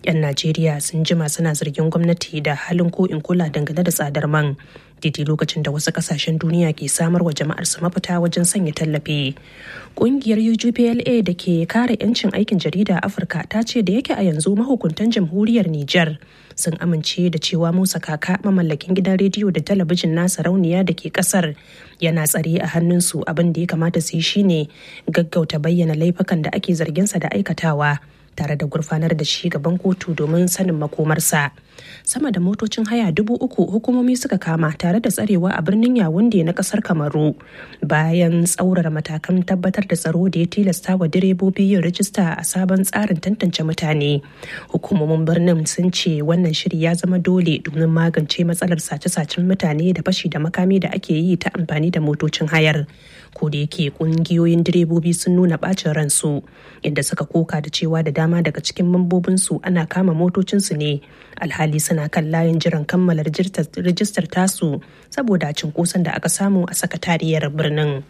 'yan najeriya sun jima suna zargin gwamnati da halin ko in kula dangane da tsadar man daidai lokacin da wasu kasashen duniya ke samar wa jama'ar su mafita wajen sanya tallafi kungiyar UGPLA da ke kare 'yancin aikin jarida a afirka ta ce da yake a yanzu mahukuntan jamhuriyar niger sun amince da cewa musa kaka mamallakin gidan rediyo da talabijin na sarauniya da ke kasar yana tsare a hannunsu abin da ya kamata su yi shine gaggauta bayyana laifukan da ake zarginsa da aikatawa tare da gurfanar da shi gaban kotu domin sanin makomarsa sama da motocin haya dubu uku hukumomi suka kama tare da tsarewa a birnin yawunde na kasar kamaru bayan tsaurara matakan tabbatar da tsaro da ya tilasta wa direbobi yin rajista a sabon tsarin tantance mutane hukumomin birnin sun ce wannan shiri ya zama dole domin magance matsalar sace-sacen mutane da fashi da makami da ake yi ta amfani da motocin hayar ko da yake kungiyoyin direbobi sun nuna bacin ransu inda suka koka da cewa da dama daga cikin mambobinsu ana kama motocinsu ne alhali suna kan layin jiran kammala rijistar tasu saboda cinkoson da aka samu a sakatariyar birnin.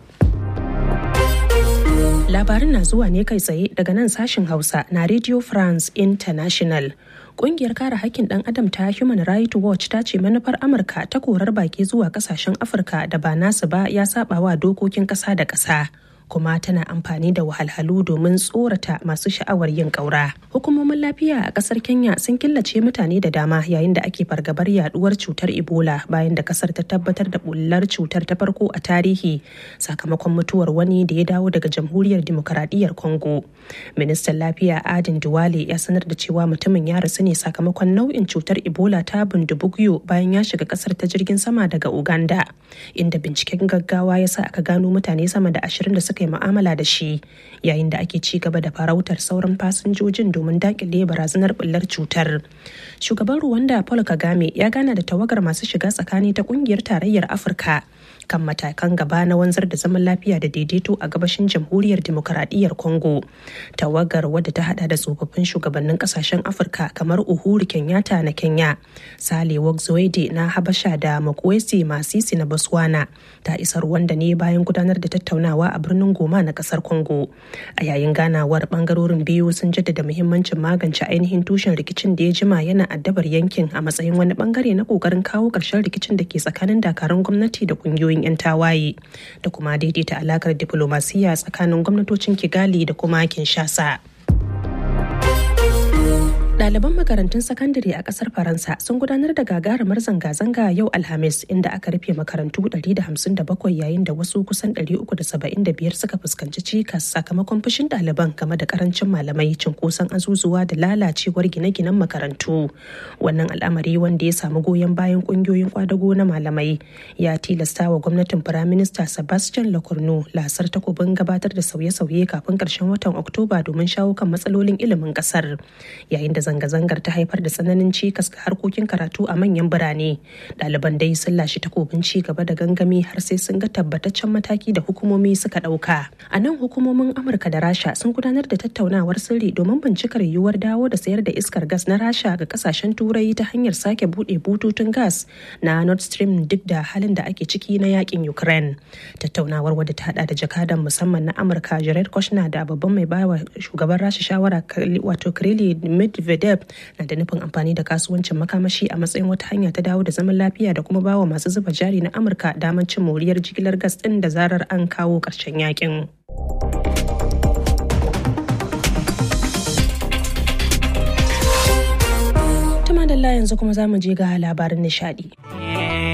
Labarin na zuwa ne kai tsaye daga nan sashin Hausa na Radio France International. Kungiyar kare hakkin ɗan adam ta Human Rights Watch ta ce manufar Amurka ta korar baki zuwa kasashen Afirka da ba nasu ba ya saba wa dokokin ƙasa da ƙasa. kuma tana amfani da wahalhalu domin tsorata masu sha'awar yin ƙaura. Hukumomin lafiya a ƙasar Kenya sun killace mutane da dama yayin da ake fargabar yaduwar cutar Ebola bayan da ƙasar ta tabbatar da bullar cutar ta farko a tarihi sakamakon mutuwar wani da ya dawo daga Jamhuriyar Dimokuraɗiyyar Congo. Ministan Lafiya Adin Duwale ya sanar da cewa mutumin ya rasu ne sakamakon nau'in cutar Ebola ta bundubugyo bayan ya shiga ƙasar ta jirgin sama daga Uganda, inda binciken gaggawa ya sa aka gano mutane sama da ashirin da suka suka yi mu'amala da shi yayin da ake ci gaba da farautar sauran fasinjojin domin dakile barazanar bullar cutar shugaban ruwanda paul kagame ya gana da tawagar masu shiga tsakani ta kungiyar tarayyar afirka kan matakan gaba na wanzar da zaman lafiya da daidaito a gabashin jamhuriyar demokaradiyyar congo tawagar wadda ta hada da tsofaffin shugabannin kasashen afirka kamar uhuru kenyatta na kenya sale wogzoede na habasha da makwesi masisi na botswana ta isa rwanda ne bayan gudanar da tattaunawa a birnin goma na kasar congo a yayin ganawar bangarorin biyu sun jaddada muhimmancin magance ainihin tushen rikicin da ya jima yana addabar yankin a matsayin wani bangare na kokarin kawo ƙarshen rikicin da ke tsakanin dakarun gwamnati da kungiyoyin 'yan tawaye da kuma daidaita alakar diflomasiyya tsakanin gwamnatocin kigali da kuma kinshasa Ɗaliban makarantun sakandare a ƙasar Faransa sun gudanar da gagarumar zanga-zanga yau Alhamis inda aka rufe makarantu 157 yayin da wasu kusan 375 suka fuskanci cikas sakamakon fushin ɗaliban game da karancin malamai cinkoson azuzuwa da lalacewar gine-ginen makarantu. Wannan al'amari wanda ya samu goyon bayan ƙungiyoyin kwadago na malamai ya tilasta wa gwamnatin Firaminista Sebastian Lecornu lasar takobin gabatar da sauye-sauye kafin ƙarshen watan Oktoba domin shawo kan matsalolin ilimin ƙasar. Yayin da zanga-zangar ta haifar da tsananin cikas ga harkokin karatu a manyan birane ɗaliban dai sun lashe takobin ci gaba da gangami har sai sun ga tabbataccen mataki da hukumomi suka ɗauka a nan hukumomin amurka da rasha sun gudanar da tattaunawar sirri domin bincikar yiwuwar dawo da sayar da iskar gas na rasha ga kasashen turai ta hanyar sake buɗe bututun gas na nord stream duk da halin da ake ciki na yakin ukraine tattaunawar wadda ta hada da jakadan musamman na amurka jared kushner da babban mai bawa shugaban rasha shawara wato kirili medvedev na da nufin amfani da kasuwancin makamashi a matsayin wata hanya ta dawo da zaman lafiya da kuma bawa masu zuba jari na amurka damar cin moriyar jigilar gas din da zarar an kawo ƙarshen yakin. Tuma da yanzu kuma za mu je ga labarin nishadi.